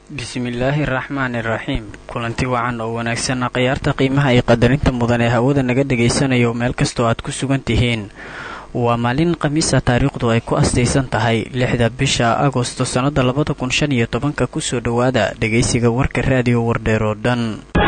bismillaahi araxmaani iraxiim kulanti wacan oo wanaagsan khiyaarta qiimaha iyo qadarinta mudan ee hawada naga dhagaysanayo meel kastoo aad ku sugan tihiin waa maalin khamiisa taariikhdu ay ku astaysan tahay lixda bisha agosto sannada labada kun shan iyo tobanka kusoo dhowaada dhegaysiga warka raadiyo wardheer oo dhan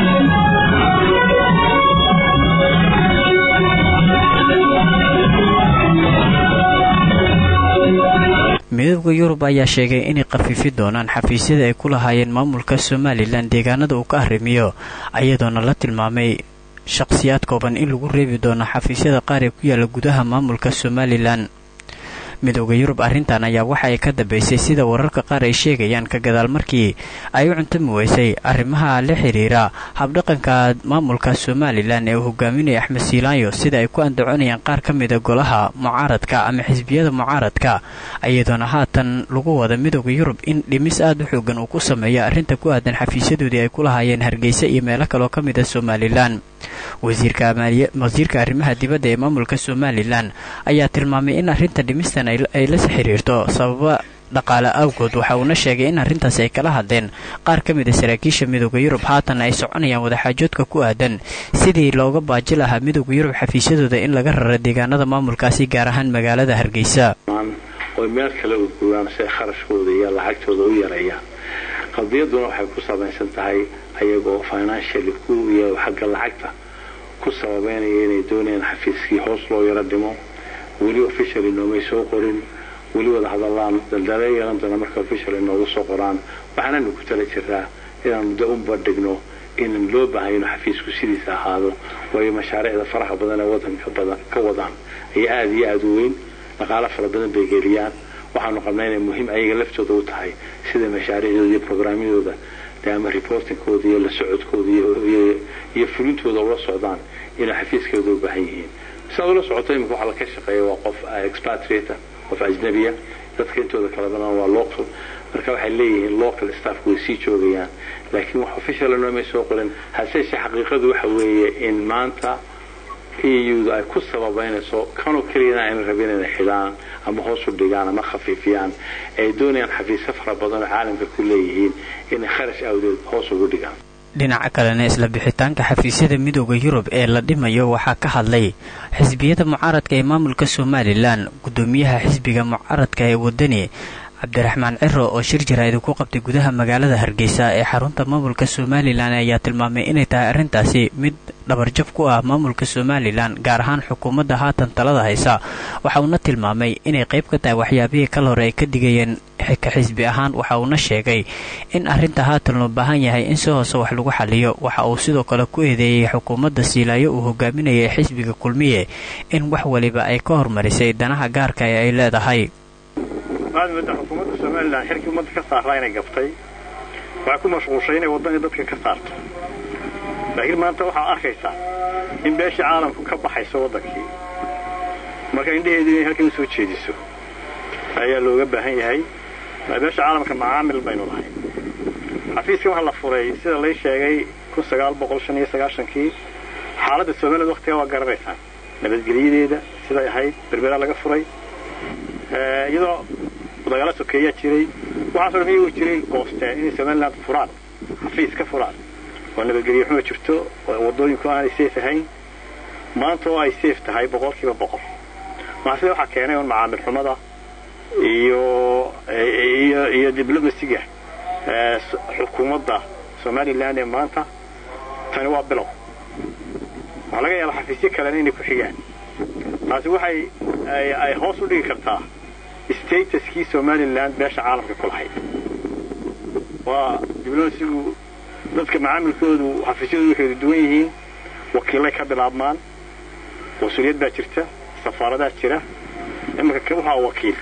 midooda yurub ayaa sheegay inay khafiifi doonaan xafiisyada ay ku lahaayeen maamulka somalilan deegaanada uu ka arrimiyo ayadoona la tilmaamay shaqhsiyaad kooban in lagu reebi doono xafiisyada qaar ee ku yaala gudaha maamulka somalilan midooda yurub arrintan ayaa waxa ay ka dambaysay sida wararka qaar ay sheegayaan ka gadaal markii ay u cuntami weysay arrimaha la xiriira habdhaqanka maamulka somalilan ee uu hogaaminaya axmed siilaanyo sida ay ku andacoonayaan qaar ka mida golaha mucaaradka ama xisbiyada mucaaradka iyadoona haatan lagu wada midooda yurub in dhimis aad u xoogan uu ku sameeyo arrinta ku aadan xafiisyadoodii ay ku lahaayeen hargeysa iyo meelo kaloo ka mida somalilan wasiirka arrimaha dibadda ee maamulka somalilan ayaa tilmaamay in arrinta dhimistan ay la xiriirto sababa dhaqaale awgood waxa uuna sheegay in arrintaasi ay kala hadleen qaar ka mida saraakiisha midooda yurub haatan ay soconayaan wadaxaajoodka ku aadan sidii looga baaji lahaa midooda yurub xafiisyadooda in laga raro deegaanada maamulkaasi gaar ahaan magaalada hargeysa oy meel kale u guuraan si ay kharashkooda iyo lacagtooda u yareeyaan qadiyaduna waxay ku samaysan tahay ayagoo financially ku iyo xagga lacagta ku sababeynaya inay doonayaan xafiiskii hoos loo yaro dhimo weli officially noomay soo qorin weli wada hadalaan daldala yeelan doona marka officially noogu soo qoraan waxaananu ku tala jiraa inaanu de u bandhigno inan loo baahaya inuu xafiisku sidiisa ahaado waayo mashaariicda faraha badan ee wadanka badan ka wadaan ayaa aada iyo aada u weyn dhaqaalo fara badan bay geliyaan waxaanu qabnaa inay muhiim ayaga laftooda u tahay sida mashaariicdooda iyo programyadooda ama reportingkooda iyo la socodkooda iyo fulintooda ula socdaan inay xafiiskooda u baahan yihiin siaad ula socoto imika waxa la ka shaqeeya waa qof expatriata qof ajnabiya dadka intooda kala badan waa local marka waxay leeyihiin local staffku way sii joogayaan laakiin wax official noomay soo qorin haseeshe xaqiiqadu waxa weeye in maanta euda ay ku sababaynayso kanoo keliyana ayna rabin inay xidhaan ama hoos u dhigaan ama khafiifiyaan ay doonayaan xafiisyo fara badan oo caalamka ku leeyihiin inay kharash awdeed hoos ugu dhigaan dhinaca kalena isla bixitaanka xafiisyada midooda yurub ee la dhimayo waxaa ka hadlay xisbiyada mucaaradka ee maamulka somalilan guddoomiyaha xisbiga mucaaradka ee wadani cabdiraxmaan ciro oo shir jaraa'id ku qabtay gudaha magaalada hargeysa ee xarunta maamulka somalilan ayaa tilmaamay inay tahay arrintaasi mid dhabarjab ku ah maamulka somalilan gaar ahaan xukuumadda haatan talada haysa waxa uuna tilmaamay inay qayb ka tahay waxyaabihii kal hore ay ka digayeen ka xisbi ahaan waxa uuna sheegay in arrinta haatan loo baahan yahay in si hoose wax lagu xaliyo waxa uu sidoo kale ku eedeeyey xukuumadda siilaayo uu hogaaminayay xisbiga kulmiye in wax waliba ay ka hormarisay danaha gaarka ee ay leedahay waxaad moodaa xukuumadda somalilan xilkii ummadda ka saaraa inay gaftay waxay ku mashquushay inay waddanii dadka ka saarto laakiin maanta waxaad arkaysaa in beeshii caalamku ka baxayso waddankii marka indhaheedu inay halkan u soo jeediso ayaa looga baahan yahay beesha caalamka macaamil baynu lahay xafiiskan waxaa la furay sida lay sheegay kii xaaladda somaliland waktigaa waa garanaysaan nabadgelyadeeda siday ahayd berberaa laga furay iyadoo dagaalo sokeeyaa jiray waxaaso dhan iyagu jiray goosteen inay somaliland furaan xafiis ka furaan oo nabadgelyo xuma jirto oo waddooyinku aanay safe ahayn maanta oo ay safe tahay boqol kiiba boqol maxasida waxaa keenay un macaamil xumada iyo iyo iyo diblomasiga xukuumadda somalilan ee maanta tani waa bilow waxaa laga yaabaa xafiisyo kalena inay ku xigaan taasi waxay ay hoos u dhigi kartaa statuskii somalilan beesha caalamka ku lahayd waa diblomasigu dadka macaamilkoodu xafiisyadoodu kala duwan yihiin wakiilay ka bilaabmaan mas-uuliyad baa jirta safaaradaa jira iminka waxaa wakiil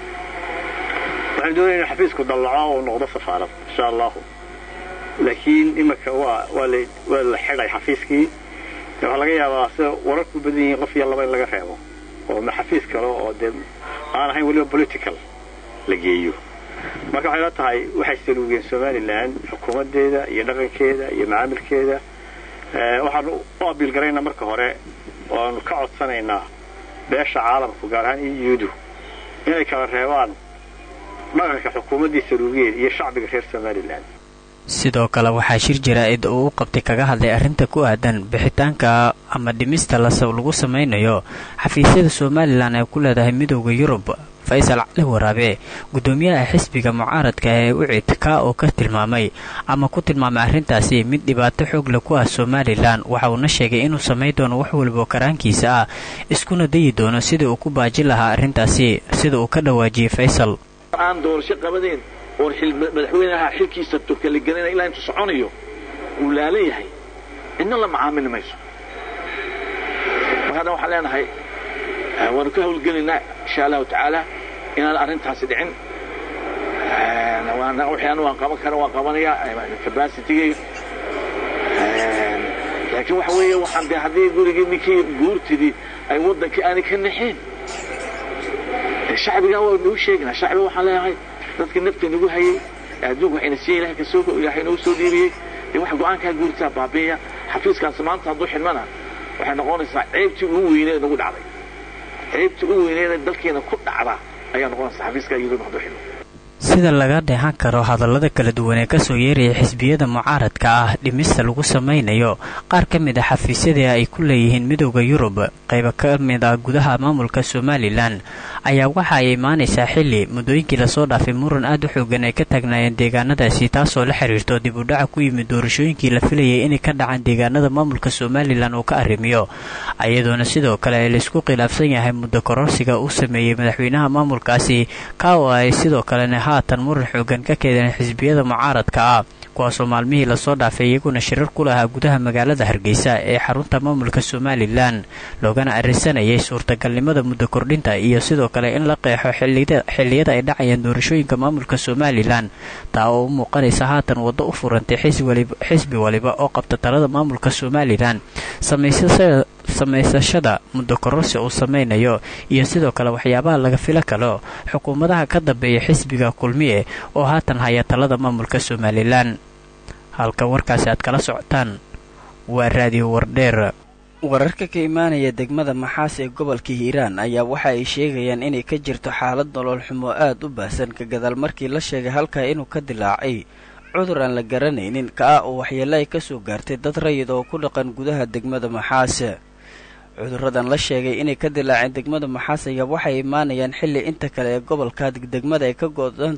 waxaan doonaya inu xafiisku dallaco oo noqdo safaarad insha allahu laakiin iminka waa waa la waa la xidhay xafiiskii waxaa laga yaabaa sida wararku badan yihiin qof iyo laba in laga reebo oo xafiis kale oo dee aan ahayn weliba political la geeyo marka waxay la tahay waxay saluugeen somalilan xukuumaddeeda iyo dhaqankeeda iyo macaamilkeeda waxaanu u abiil garaynaa marka hore oo aanu ka codsanaynaa beesha caalamku gaar ahaan eudu inay kala reebaan dhaqanka xukuumaddii saluugeed iyo shacbiga reer somalilan sidoo kale waxaa shir jaraa'id uu u qabtay kaga hadlay arrinta ku aadan bixitaanka ama dhimista lagu samaynayo xafiisyada somalilan ay ku leedahay midooda yurub faysal cali waraabe guddoomiyaha xisbiga mucaaradka ee ucid ka oo ka tilmaamay ama ku tilmaamay arrintaasi mid dhibaato xoog leh ku ah somalilan waxa uuna sheegay inuu samayn doono wax walbao karaankiisa ah iskuna dayi doono sidii uu ku baajin lahaa arrintaasi sida uu ka dhawaajiyey faysal aan doorasho qabadeen oon madaxweynaha xilkiisa tukaligelina ilaa intuu soconayo uu laalan yahay cidna la macaamili mayso mar haddan waxaan leenahay waanu ka hawlgelaynaa insha allahu tacaala inaan arrintaasi dhicin wixii anu waan qaban kara waan qabanayaa capacitigayga laakiin waxa weeye waxaan de haddii gurigii ninkii guurtidii ay waddankii aanay ka naxeen shacbigan waa nagu sheeginaa shacbiga waxaan leeyahay dadka nafta nagu hayay adduunka waxayna siiya ilahay kasoo ilahay nagu soo dhiibiyey dee wax go-aankaa guurtaa baabi'iya xafiiskaasi maanta hadduu xidhmana waxay noqonaysaa ceebtii ugu weyneed nagu dhacday ceebtii ugu weyneed dalkeena ku dhacda ayaa noqonaysaa xafiiskaa yurub hadduu xidhmo sida laga dheehan karo hadallada kala duwan ee kasoo yeeraya xisbiyada mucaaradka ah dhimista lagu samaynayo qaar ka mid a xafiisyadii ay ku leeyihiin midooda yurub qayba ka mid ah gudaha maamulka somalilan ayaa waxa ay imaanaysaa xilli muddooyinkii lasoo dhaafay muran aad u xoogan ay ka taagnaayeen deegaanadaasi taasoo la xiriirto dib u dhaca ku yimid doorashooyinkii la filayay inay ka dhacaan deegaanada maamulka somalilan uu ka arrimiyo iyadoona sidoo kale laysku khilaafsan yahay muddo kororsiga uu sameeyey madaxweynaha maamulkaasi ka oo ay sidoo kalena haatan muran xoogan ka keeneen xisbiyada mucaaradka ah kuwaasoo maalmihii lasoo dhaafay iyaguna shirar ku lahaa gudaha magaalada hargeysa ee xarunta maamulka somalilan loogana arisanayay suurtagalnimada muddo kordhinta iyo sidoo kale in la qeexo xilliyada ay dhacayaan doorashooyinka maamulka somalilan taa oo u muuqanaysa haatan waddo u furantay xisbi waliba oo qabta talada maamulka somalilan samaysashada muddo kororsi uu samaynayo iyo sidoo kale waxyaabaha laga filo kalo xukuumadaha ka dambeeya xisbiga kulmiye oo haatan haya talada maamulka somalilan halka warkaasi aad kala socotaan waa raadiyo wardheer wararka ka imaanaya degmada maxaas ee gobolka hiiraan ayaa waxa ay sheegayaan inay ka jirto xaalad nolol xumo aad u baahsan ka gadaal markii la sheegay halkaa inuu ka dilaacay cudur aan la garanaynin ka ah oo waxyeelo ay ka soo gaartay dad rayid oo ku dhaqan gudaha degmada maxaas cuduradan la sheegay inay ka dilaaceen degmada maxaas ayaa waxay imaanayaan xilli inta kale ee gobolka degmada ay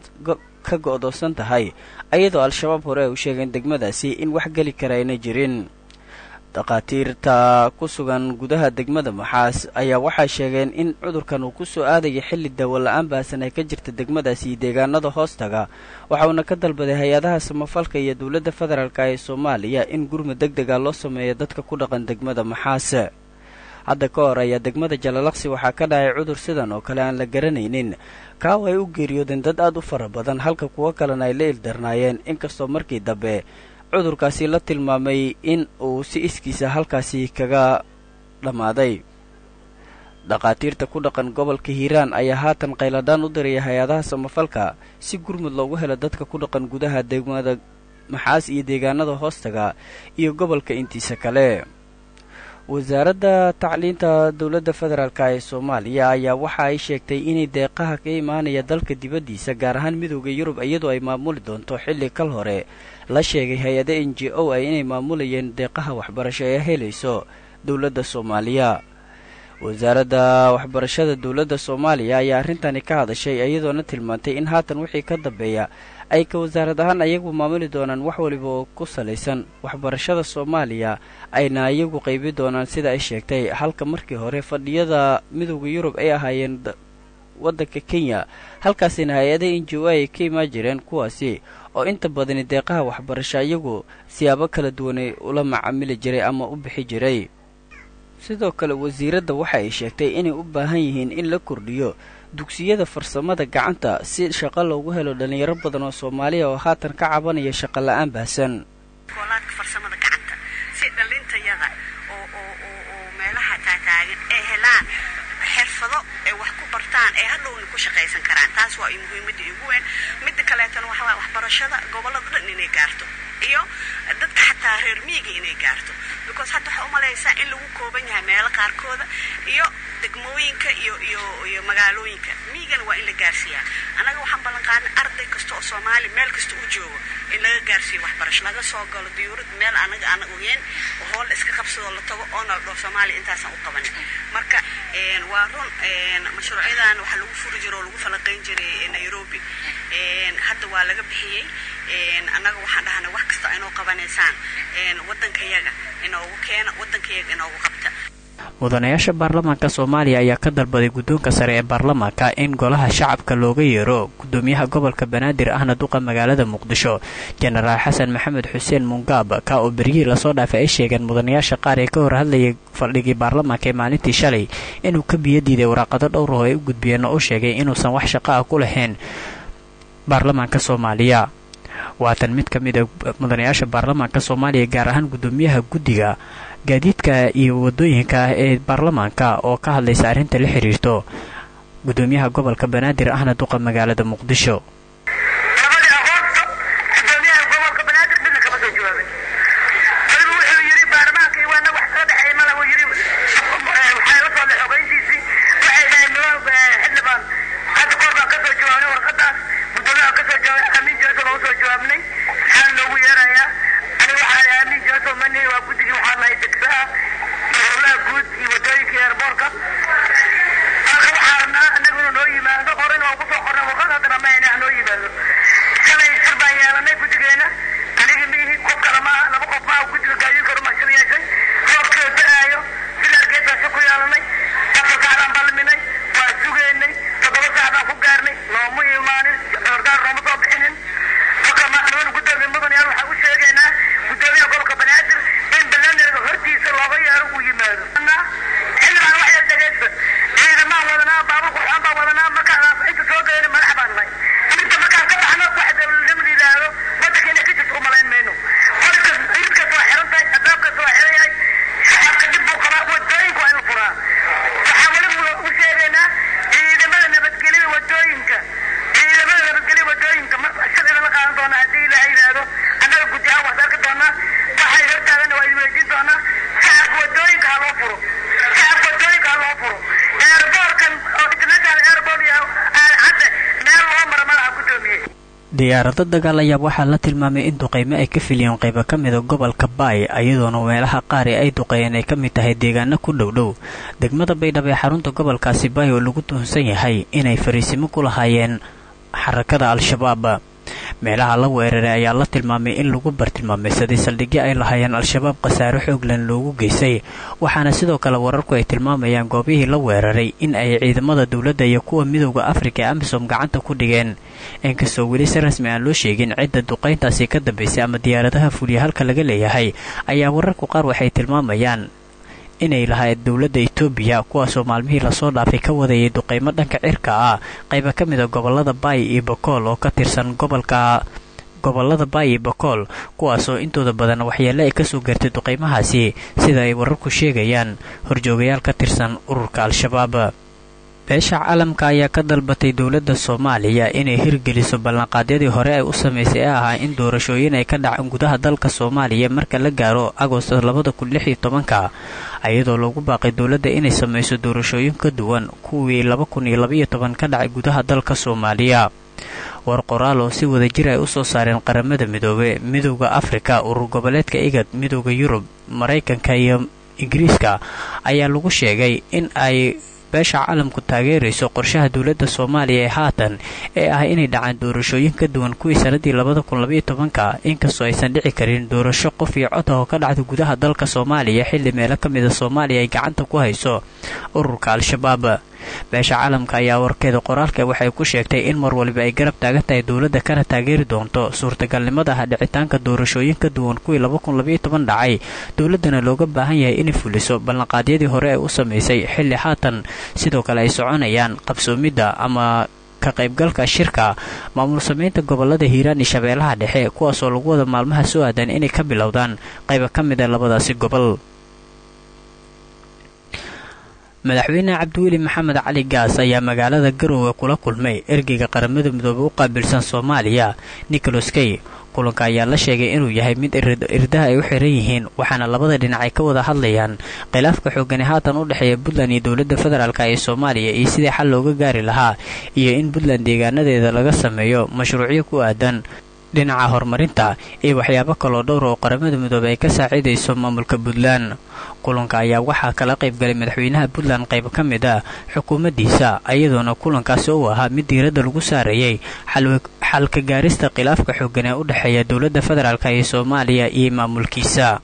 ka go'doosan tahay ayadoo al-shabaab hore ay u sheegeen degmadaasi in wax geli kara ayna jirin dhakhaatiirta ku sugan gudaha degmada maxaas ayaa waxay sheegeen in cudurkan uu ku soo aadaya xilli daawo la-aan baasan ay ka jirta degmadaasi iyo deegaanada hoostaga waxa uuna ka dalbaday hay-adaha samafalka iyo dowladda federaalk ee soomaaliya in gurmud deg dega loo sameeyo dadka ku dhaqan degmada maxaas hadda ka hor ayaa degmada jalalaqsi waxaa ka dhacay cudur sidan oo kale aan la garanaynin kaaw ay u geeriyoodeen dad aad u fara badan halka kuwo kalena ay la ildarnaayeen inkastoo markii dambe cudurkaasi la tilmaamay in uu si iskiisa halkaasi kaga dhammaaday dhakhaatiirta ku dhaqan gobolka hiiraan ayaa haatan qayladhaan u diraya hay-adaha samafalka si gurmud loogu helo dadka ku dhaqan gudaha degmada maxaas iyo deegaanada hoostaga iyo gobolka intiisa kale wasaaradda tacliinta dowladda federaalk ee soomaaliya ayaa waxa ay sheegtay inay deeqaha ka imaanaya dalka dibaddiisa gaar ahaan midooda yurub iyadoo ay maamuli doonto xilli kal hore la sheegay hay-ada n j o a inay maamulayeen deeqaha waxbarasho ee helayso dowladda soomaaliya wasaaradda waxbarashada dowladda soomaaliya ayaa arrintani ka hadashay iyadoona tilmaantay in haatan wixii ka dambeeya ay ka wasaarad ahaan ayagu maamuli doonaan wax waliba oo ku salaysan waxbarashada soomaaliya ayna iyagu qaybi doonaan sida ay sheegtay halka markii hore fadhiyada midooda yurub ay ahaayeen waddanka kenya halkaasina hay-ada n j o ay ka imaan jireen kuwaasi oo inta badani deeqaha waxbarasho iyagu siyaabo kala duwanay ula macaamili jiray ama u bixi jiray sidoo kale wasiiradda waxa ay sheegtay inay u baahan yihiin in la kordhiyo dugsiyada farsamada gacanta si shaqo loogu helo dhallinyaro badan oo soomaaliya oo haatan ka cabanaya shaqo la-aan baahsan koolaadka farsamada gacanta si dhalintayada oo oo oo oo meelaha taataagan ay helaan xirfado ay wax ku bartaan ee hadhowna ku shaqaysan karaan taas waa muhiimadda ugu weyn midda kaleetana waxa waa waxbarashada gobollada dhan inay gaarto iyo dadka xataa reer miyiga inay gaarto because hadda waxaa umalaysaa in lagu kooban yahay meelo qaarkooda iyo degmooyinka iyo iyo iyo magaalooyinka miyigana waa in la gaarsiiyaa annaga waxaan ballan qaadnay arday kasta oo soomaali meel kasta u joogo in laga gaarsiiyo waxbarasho laga soo galo diyuurad meel anaga aan ogeyn oo hool iska qabsadoo la tago oona la dhaho soomaaliya intaasaan u qabanin marka waa run mashruucyadan waxaa lagu furi jiro oo lagu falaqayn jiray nairobi hadda waa laga bixiyey annaga waxaan dhahnay wax kasta inoo qabanaysaan waddankayaga inoogu keena waddankayaga inoogu qabta mudanayaasha baarlamaanka soomaaliya ayaa ka dalbaday guddoonka sare ee baarlamaanka in golaha shacabka looga yeero gudoomiyaha gobolka banaadir ahna duqa magaalada muqdisho jenaraal xasan maxamed xuseen mungaab ka oo beryihii lasoo dhaafay ay sheegeen mudanayaasha qaar ee ka hor hadlayay fadhigii baarlamaanka ee maalintii shalay inuu ka biyo diiday waraaqado dhowr oo ay u gudbiyeen oo u sheegay inuusan wax shaqo ah ku lahayn baarlamaanka soomaaliya waatan mid ka mid a mudanayaasha baarlamaanka soomaaliya gaar ahaan gudoomiyaha guddiga gaadiidka iyo wadooyinka ah ee baarlamaanka oo ka hadlaysa arrinta la xiriirto gudoomiyaha gobolka banaadir ahna duqa magaalada muqdisho diyaarado dagaal ayaa waxaa la tilmaamay in duqaymo ay ka filiyeen qaybo ka mida gobolka baay iyadoona meelaha qaar ee ay duqeeyeen ay ka mid tahay deegaano ku dhowdhow degmada baydhabo ee xarunta gobolkaasi baay oo lagu tuhunsan yahay inay fariisimo ku lahaayeen xarakada al-shabaab meelaha la weeraray ayaa la tilmaamay in lagu bartilmaameysaday saldhigyo ay lahaayeen al-shabaab khasaare xooglan loogu geystay waxaana sidoo kale wararku ay tilmaamayaan goobihii la weeraray in ay ciidamada dowladda iyo kuwa midowda afrika ee amisom gacanta ku dhigeen inkastoo weli si rasmi aan loo sheegin cidda duqayntaasi ka dambaysay ama diyaaradaha fuliya halka laga leeyahay ayaa wararku qaar waxay tilmaamayaan inay lahayd dowladda etoobiya kuwaasoo maalmihii lasoo dhaafay ka wadayay duqaymo dhanka cirka ah qayba ka mid a gobolada baay iyo bakool oo ka tirsan gobolka gobolada baay iyo bakool kuwaasoo intooda badan waxyeelle ay kasoo gaartay duqaymahaasi sida ay wararku sheegayaan horjoogayaal ka tirsan ururka al-shabaab beesha caalamka ayaa ka dalbatay dowladda soomaaliya inay hirgeliso ballanqaadyadii hore ay u samaysay ee ahaa in doorashooyin ay ka dhacaan gudaha dalka soomaaliya marka la gaaro agosto labada kun lix iyo tobanka iyadoo loogu baaqay dowladda inay samayso doorashooyin ka duwan kuwii laba kun iyo labaiyo toban ka dhacay gudaha dalka soomaaliya war qoraal oo si wada jir ay u soo saareen qaramada midoobe midowda afrika urur goboleedka igad midowda yurub maraykanka iyo ingiriiska ayaa lagu sheegay in ay beesha caalamku taageerayso qorshaha dowladda soomaaliya ee haatan ee ah inay dhacaan doorashooyin ka duwan kuwii sanadii labada kun labaiyo tobanka inkastoo aysan dhici karin doorasho qof iyo cod ah oo ka dhacda gudaha dalka soomaaliya xilli meelo ka mida soomaaliya ay gacanta ku hayso ururka al-shabaab beesha caalamka ayaa warkeeda qoraalka waxay ku sheegtay in mar waliba ay garab taagan tahay dowladda kana taageeri doonto suurtagalnimada ah dhicitaanka doorashooyin ka duwan kuwii laba kun labaiyo toban dhacay dowladdana looga baahan yahay inay fuliso ballanqaadyadii hore ay u samaysay xilli haatan sidoo kale ay soconayaan qabsoomidda ama ka qaybgalka shirka maamul samaynta gobolada hiiraan iyo shabeellaha dhexe kuwaasoo lagu wada maalmaha soo aadan inay ka bilowdaan qayba ka mid a labadaasi gobol madaxweyne cabdiweli maxamed cali gaas ayaa magaalada garoowe kula kulmay ergeyga qaramada midoobe u qaabilsan soomaaliya nicholas key kulanka ayaa la sheegay inuu yahay mid irdaha ay u xiran yihiin waxaana labada dhinac ay ka wada hadlayaan khilaafka xoogani haatan u dhexeeya puntland iyo dowladda federaalk ee soomaaliya iyo sidii xal looga gaari lahaa iyo in puntland deegaanadeeda laga sameeyo mashruucyo ku aadan dhinaca horumarinta iyo waxyaabo kaloo dhowr oo qaramada midoobey ay ka saaciidayso maamulka puntland kulanka ayaa waxaa kala qaybgalay madaxweynaha puntland qayb ka mid ah xukuumaddiisa iyadoona kulankaasi uu ahaa mid diiradda lagu saarayay xalka gaarista khilaafka xooggan ee u dhexeeya dowladda federaalk ee soomaaliya iyo maamulkiisa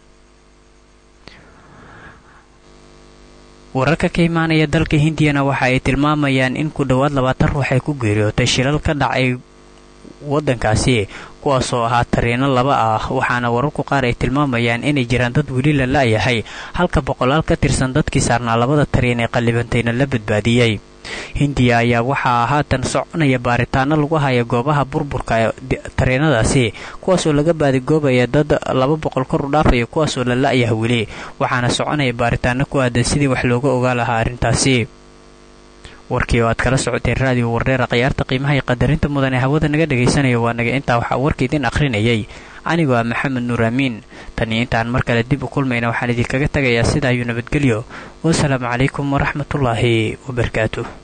wararka ka imaanaya dalka hindiyana waxa ay tilmaamayaan in ku dhowaad labaatan ruux ay ku geeriyootay shilal ka dhacay waddankaasi kuwaasoo ahaa tariino laba ah waxaana wararku qaar ay tilmaamayaan inay jiraan dad weli la la'yahay halka boqolaal ka tirsan dadkii saarnaa labada tariin ee qallibantayna la badbaadiyey hindiya ayaa waxaa haatan soconaya baaritaano lagu haya goobaha burburka ee tariinadaasi kuwaasoo laga baadigoobaya dad laba boqol kor u dhaafaya kuwaasoo la la'yaha weli waxaana soconaya baaritaano ku aadan sidii wax looga ogaa lahaa arrintaasi warkii oo aad kala socoteen raadiyo warreera khiyaarta qiimaha iyo qadarinta mudan ee hawada naga dhegaysanaya waa naga intaa waxaa warka idin akhrinayay anigoo ah maxamed nuur aamiin tan iyo intaan mar kale dib u kulmayna waxaan idinkaga tagayaa sidaa iyo nabadgelyo wasalaamu calaykum waraxmatullaahi wabarakaatuh